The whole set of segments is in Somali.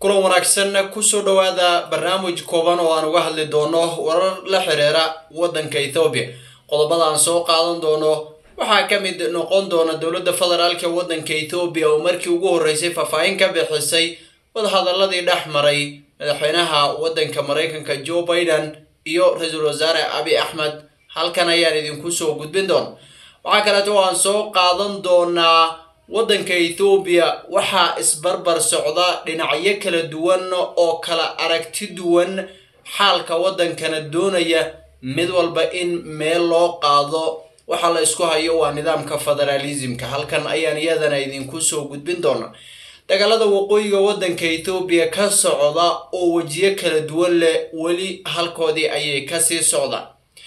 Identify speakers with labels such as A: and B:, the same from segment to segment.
A: kulan wanaagsan kusoo dhowaada barnaamij kooban oo aan uga hadli doono warar la xiriira waddanka ethoobiya qodobada aan soo qaadan doono waxaa ka mid noqon doona dowladda federaalka waddanka ethoobiya oo markii ugu horreysay faahfaahin ka bixisay wadahadaladii dhex maray madaxweynaha waddanka maraykanka joe biden iyo ra-iisul wasaare abi axmed halkan ayaan idinku soo gudbin doona waxaa kaleeto oo aan soo qaadan doonaa waddanka ethoobiya waxaa isbarbar socda dhinacyo kala duwan oo kala aragti duwan xaalka waddankana doonaya mid walba in meel loo qaado waxa la isku hayo waa nidaamka federaalismka halkan ayaan iyadana idinku soo gudbin doona dagaalada waqooyiga waddanka ethoobiya ka socda oo wejiyo kala duwan leh weli halkoodii ayay kasii socdaan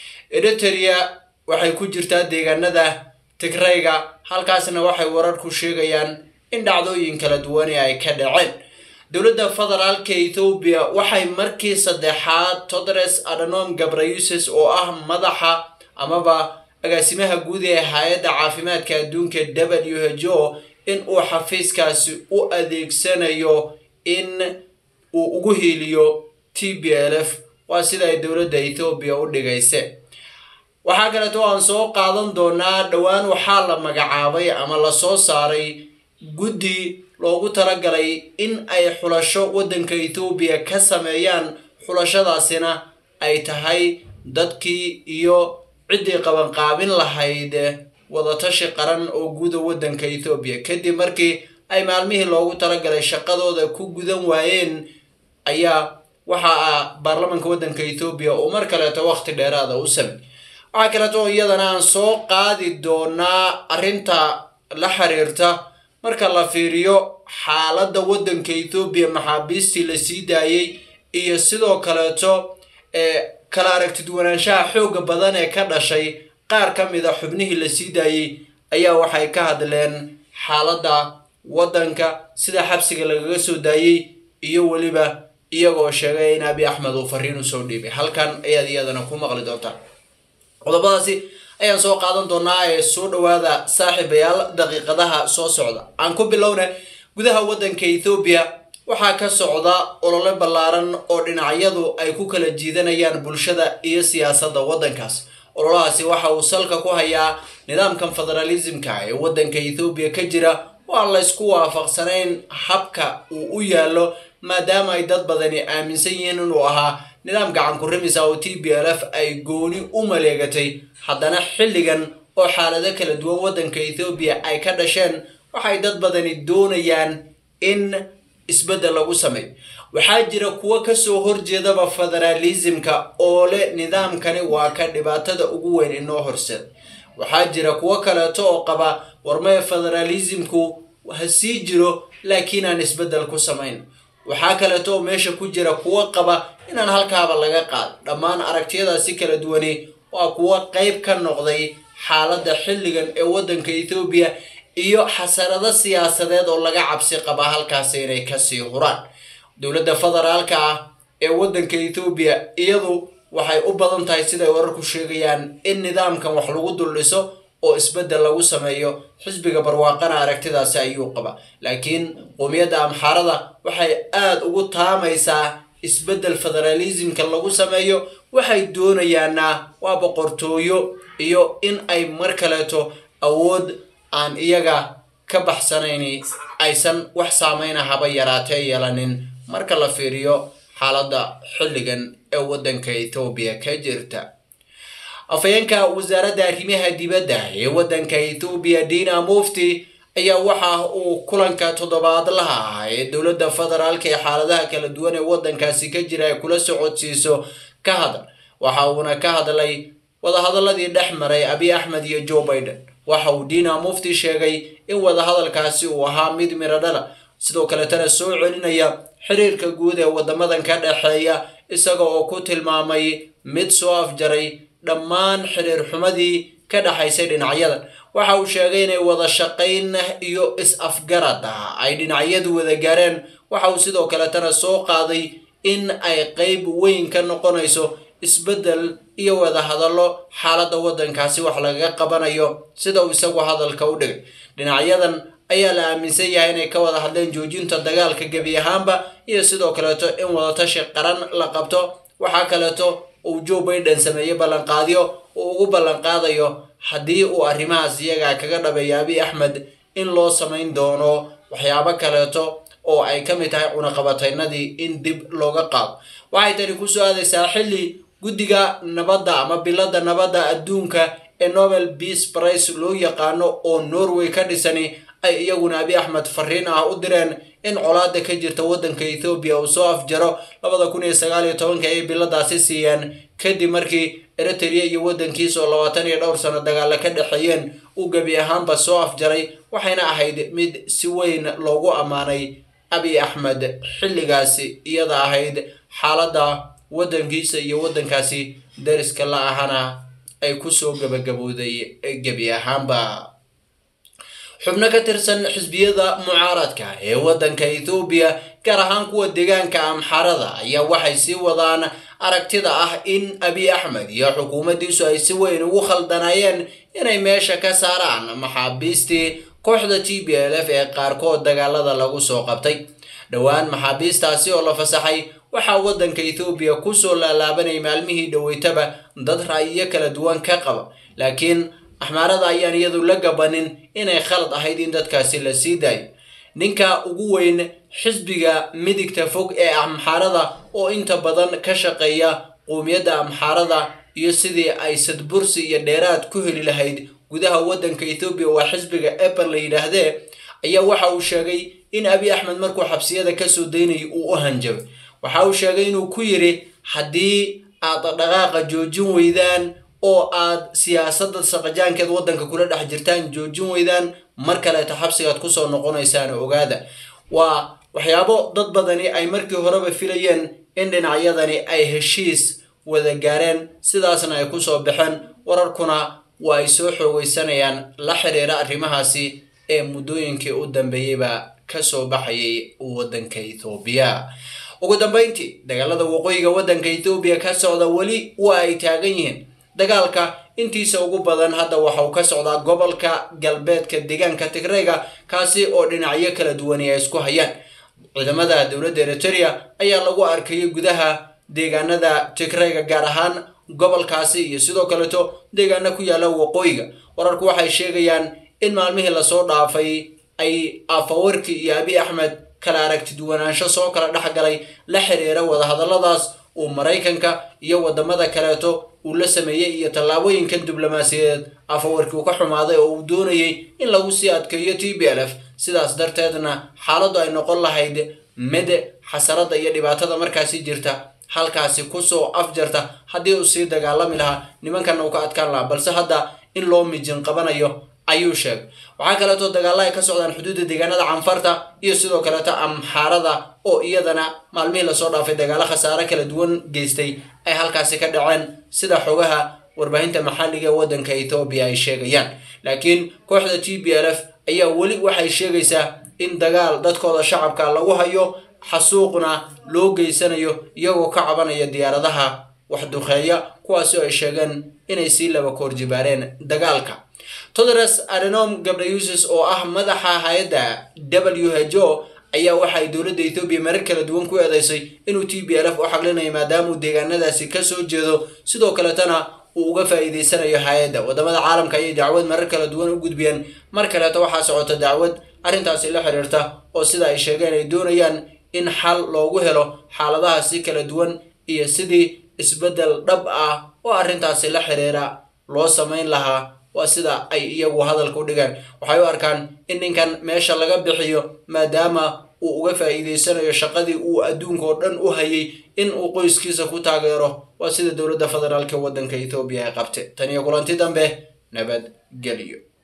A: eritrea waxay ku jirtaa deegaanada tigrayga halkaasna waxay wararku sheegayaan in dhacdooyin kala duwani ay ka dhaceen dowladda federaalka ethoobiya waxay markii saddexaad todres adhanom gabrayuses oo ah madaxa amaba agaasimaha guud ee hay-adda caafimaadka adduunka w h o in uu xafiiskaasi u adeegsanayo in uu ugu hiiliyo t b l f waa sida ay dowladda ethoobiya u dhigayse waxaa kaleeto aan soo qaadan doonaa dhowaan waxaa la magacaabay ama lasoo saaray guddi loogu talagalay in ay xulasho waddanka ethoobiya ka sameeyaan xulashadaasina ay tahay dadkii iyo ciddii qabanqaabin lahayd wadatashi qaran oo guda waddanka ethoobiya kadib markii ay maalmihii loogu talagalay shaqadooda ku gudan waayeen ayaa waxaa baarlamanka waddanka ethoobiya uu mar kaleeto waqti dheeraada u samey waxaa kaleeto oo iyadana aan soo qaadi doonaa arrinta la xiriirta marka la fiiriyo xaaladda waddanka ethoobiya maxaabiistii la sii daayey iyo sidoo kaleeto ee kala aragtidwanaanshaha xooga badan ee ka dhashay qaar ka mid a xubnihii la sii daayey ayaa waxay ka hadleen xaaladda waddanka sida xabsiga lagaga soo daayey iyo weliba iyagoo sheegay in abi axmed uu fariin usoo dhiibay halkan ayaad iyadana ku maqli doontaa qodobadaasi ayaan soo qaadan doonaa ee soo dhowaada saaxiibayaal daqiiqadaha soo socda aan ku bilowna gudaha waddanka ethoobiya waxaa ka socda olole ballaaran oo dhinacyadu ay ku kala jiidanayaan bulshada iyo siyaasadda waddankaas ololahaasi waxa uu salka ku hayaa nidaamkan federalismka ee waddanka ethoobiya ka jira waan la ysku waafaqsanayn habka uu u yaallo maadaama ay dad badani aaminsan yihiin inuu ahaa nidaam gacan ku rimisa oo t b l f ay gooni u maleegatay haddana xilligan oo xaalado kala duwan waddanka ethoobiya ay ka dhasheen waxay dad badani doonayaan in isbeddel lagu sameeyo waxaa jira kuwo kasoo horjeedaba federalismka oo leh nidaamkani waa ka dhibaatada ugu weyn inoo horseed waxaa jira kuwo kaleeto oo qaba warmee federalismku ha sii jiro laakiin aan isbeddel ku samayn waxaa kaleeto oo meesha ku jira kuwo qaba inaan halkaaba laga qaad dhammaan aragtiyadaasi kala duwani waa kuwo qayb ka noqday xaaladda xilligan ee waddanka ethoobiya iyo xasarado siyaasadeed oo laga cabsi qaba halkaasi inay kasii huraan dowladda federaalka ah ee waddanka ethoobiya iyadu waxay u badan tahay siday wararku sheegayaan in nidaamkan wax lagu duldhiso oo isbeddel lagu sameeyo xisbiga barwaaqana aragtidaasi ayuu qaba laakiin qowmiyadda amxaarada waxay aada ugu taamaysaa isbeddel federalismka lagu sameeyo waxay doonayaana waa boqortooyo iyo in ay mar kaleeto awood aan iyaga ka baxsanayn aysan wax saameyna haba yaraatee yeelanin marka la fiiriyo xaaladda xilligan ee waddanka ethoobiya ka jirta afhayeenka wasaaradda arrimaha dibadda ee waddanka ethoobiya dina mufti ayaa waxa uu kulanka toddobaadlaha ah ee dowladda federaalka ee xaaladaha kala duwan ee waddankaasi ka jira ay kula socodsiiso ka hadal waxa uuna ka hadlay wadahadaladii dhex maray abi axmed iyo joe biden waxa uu dina mufti sheegay in wadahadalkaasi uu ahaa mid miro dhala sidoo kaletana soo celinaya xiriirka guud ee waddamadan ka dhexeeya isaga oo ku tilmaamay mid soo afjaray dhammaan xiriir xumadii ka dhexaysay dhinacyadan waxa uu sheegay inay wada shaqayn iyo is-afgarad ah ay dhinacyadu wada gaareen waxa uu sidoo kaletana soo qaaday in ay qeyb weyn ka noqonayso isbeddel iyo wada hadallo xaaladda waddankaasi wax lagaga qabanayo sida uu isagu hadalka u dhigay dhinacyadan ayaa la aaminsan yahay inay ka wada hadleen joojinta dagaalka gebi ahaanba iyo sidoo kaleeto in wadatashi qaran la qabto waxaa kaleeto uu joe biden sameeyey ballanqaadyo uu ugu ballanqaadayo haddii uu arrimahaas iyagaa kaga dhabeeya abiy axmed in loo samayn doono waxyaabo kaleeto oo ay ka mid tahay cunaqabataynadii in dib looga qaado waxay tani kusoo aadaysaa xilli guddiga nabadda ama bilada nabadda adduunka ee nobel peace price loo yaqaano oo norway ka dhisani ay iyaguna abiy axmed fariin ah u direen in colaada ka jirta waddanka ethoobiya uu soo afjaro labada kun iyo sagaal iyo tobanka ayay biladaasi siiyeen kadib markii eritrea iyo waddankiisa oo labaatan iyo dhowr sano dagaalla ka dhexeeyeen uu gebi ahaanba soo afjaray waxayna ahayd mid si weyn loogu ammaanay abiy axmed xilligaasi iyada ahayd xaaladda waddankiisa iyo waddankaasi dariska la ahana ay kusoo gabagabowday gebi ahaanba xubno ka tirsan xisbiyada mucaaradka ee waddanka ethoobiya gaar ahaan kuwa deegaanka amxarada ayaa waxay sii wadaan aragtida ah in abiy axmed iyo xukuumaddiisu ay si weyn ugu khaldanayeen inay meesha ka saaraan maxaabiistii kooxda t b l f ee qaarkood dagaalada lagu soo qabtay dhowaan maxaabiistaasi oo la fasaxay waxaa waddanka ethoobiya kusoo laalaabanay maalmihii dhoweytaba dad ra'yiyo kala duwan ka qaba laakiin axmaarada ayaan iyadu la gabanin inay khalad ahayd in dadkaasi la sii daayo ninka ugu weyn xisbiga midigta fog ee amxaarada oo inta badan ka shaqeeya qowmiyadda amxaarada iyo sidii ay sadbursi iyo dheeraad ku heli lahayd gudaha waddanka ethoobiya waa xisbiga apple la yidhaahdee ayaa waxa uu sheegay in abiy axmed markuu xabsiyada kasoo daynayay uu u hanjabay waxa uu sheegay inuu ku yidhi haddii aad dhaqaaqa joojin weydaan oo aad siyaasadda saqajaankeed waddanka kula dhex jirtaan joojin weydaan mar kaleeto xabsigaad kusoo noqonaysaan ogaada waa waxyaabo dad badani ay markii horeba filayeen in dhinacyadani ay heshiis wada gaareen sidaasna ay kusoo baxeen wararkuna waa ay soo xoogeysanayaan la xiriira arrimahaasi ee muddooyinkii u dambeeyeyba kasoo baxayay waddanka ethoobiya ugu dambeyntii dagaalada waqooyiga waddanka ethoobiya ka socda weli waa ay taagan yihiin dagaalka intiisa ugu badan hadda waxa uu ka socdaa gobolka galbeedka deegaanka tigreyga kaasi oo dhinacyo kala duwani ay isku hayaan ciidamada dowladda eritrea ayaa lagu arkayay gudaha deegaanada tigreyga gaar ahaan gobolkaasi iyo sidoo kaleto deegaano ku yaala waqooyiga wararku waxay sheegayaan in maalmihii lasoo dhaafay ay afawarki iyo abiy axmed kala aragti duwanaansho soo kala dhexgalay la xiriira wadahadalladaas uu maraykanka iyo wadamada kaleeto uu la sameeyey iyo tallaabooyinkan diblomaasiyadeed afawarkii uu ka xumaaday oo uu doonayay in lagu sii adkeeyo t b l f sidaas darteedna xaaladdu ay noqon lahayd mid xasarada iyo dhibaatada markaasi jirta halkaasi kusoo afjarta haddii uu sii dagaalami lahaa nimankanna uu ka adkaan lahaa balse hadda in loo mijin qabanayo ayuu sheegay waxaa kaleeto dagaalla ay ka socdaan xuduudda deegaanada canfarta iyo sidoo kaleeto amxaarada oo iyadana maalmihii lasoo dhaafay dagaalo khasaare kala duwan geystay ay halkaasi ka dhaceen sida xogaha warbaahinta maxalliga ee waddanka ethoobiya ay sheegayaan laakiin kooxda t b l f ayaa weli waxay sheegaysaa in dagaal dadkooda shacabka lagu hayo xasuuqna loo geysanayo iyagoo ka cabanaya diyaaradaha waxduqeeya kuwaasi oo ay sheegeen inay sii laba koorjibaareen dagaalka todres adenom gabrayusis oo ah madaxa hay-adda w h o ayaa waxaay dowladda ethoobiya marar kala duwan ku eedeysay inuu t b l f u xaqlinayo maadaama uu deegaanadaasi kasoo jeedo sidoo kaletana uu uga faa'iideysanayo hay-adda wadamada caalamka ayay dacwad marar kala duwan u gudbiyeen mar kaleeto waxaa socota dacwad arrintaasi la xiriirta oo sida ay sheegeen ay doonayaan in xal loogu helo xaaladahaasi kala duwan iyo sidii isbeddel dhab ah oo arrintaasi la xiriira loo samayn lahaa waa sida ay iyagu hadalka u dhigaan waxay u arkaan in ninkan meesha laga bixiyo maadaama uu uga faa'iideysanayo shaqadii uu adduunka oo dhan u hayay in uu qoyskiisa ku taageero waa sida dowladda federaalk waddanka ethoobiya ay qabte tan iyo kulanti dambe nabadgelyo